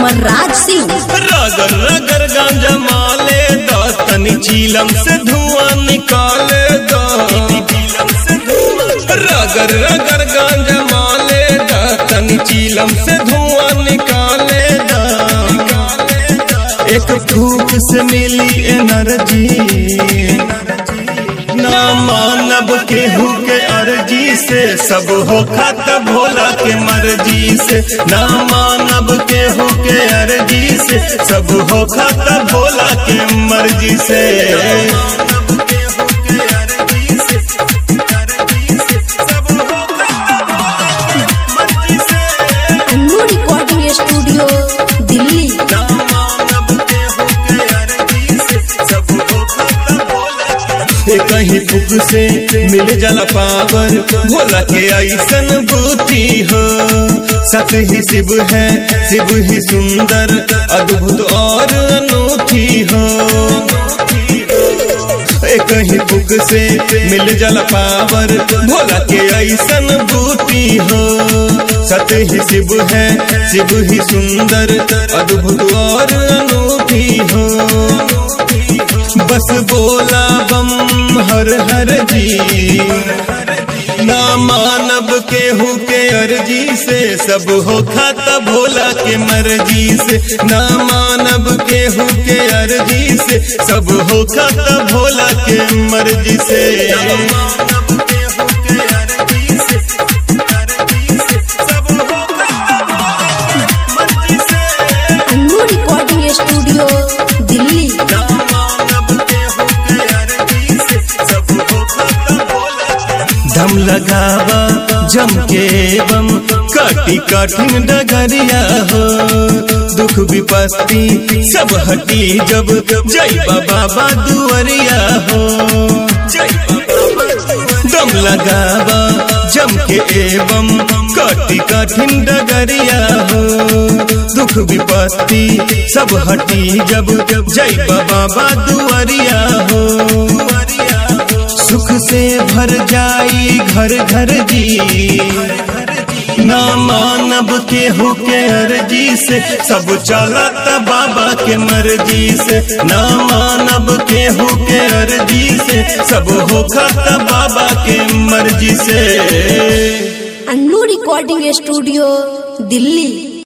अमरराज सिंह रगर रगर गांजा माले दो तनी चीलम से धुआं निकाले दो रगर रगर गांजा माले दो तनी चीलम से धुआं निकाले दो एक फूक से मिली एनर्जी ना मानब केहू के अर्जी से सब हो खत भोला के मर्जी से ना मानब केहू के अर्जी से सब हो खत भोला के मर्जी से अन्नू रिकॉर्डिंग स्टूडियो दिल्ली कहीं फुक से मिल जाला पावर भोला के ऐसन बूती हो सत ही शिव है शिव ही सुंदर अद्भुत और अनूठी हो ए कहीं फुक से मिल जाला पावर भोला के ऐसन बूती हो सत ही शिव है शिव ही सुंदर अद्भुत और अनूठी हो बस बोला बम हर हर जी ना मानब केहू के अर्जी से सब हो खाता भोला के मर्जी से ना मानब केहू के अर्जी से सब हो खाता भोला के मर्जी से अन्नू रिकॉर्डिंग स्टूडियो दिल्ली दम लगावा जम के बम काटी कठिन डगरिया हो दुख विपत्ति सब हटी जब जय बाबा दुआरिया हो दम लगावा जम के एवं काटी कठिन डगरिया हो दुख विपत्ति सब हटी जब जय बाबा दुआरिया हो सुख से भर जाई घर घर जी ना मानब केहू के अर्जी से सब चलत बाबा के मर्जी से ना मानब केहू के अर्जी से सब होखत बाबा के मर्जी से अन्नू रिकॉर्डिंग स्टूडियो दिल्ली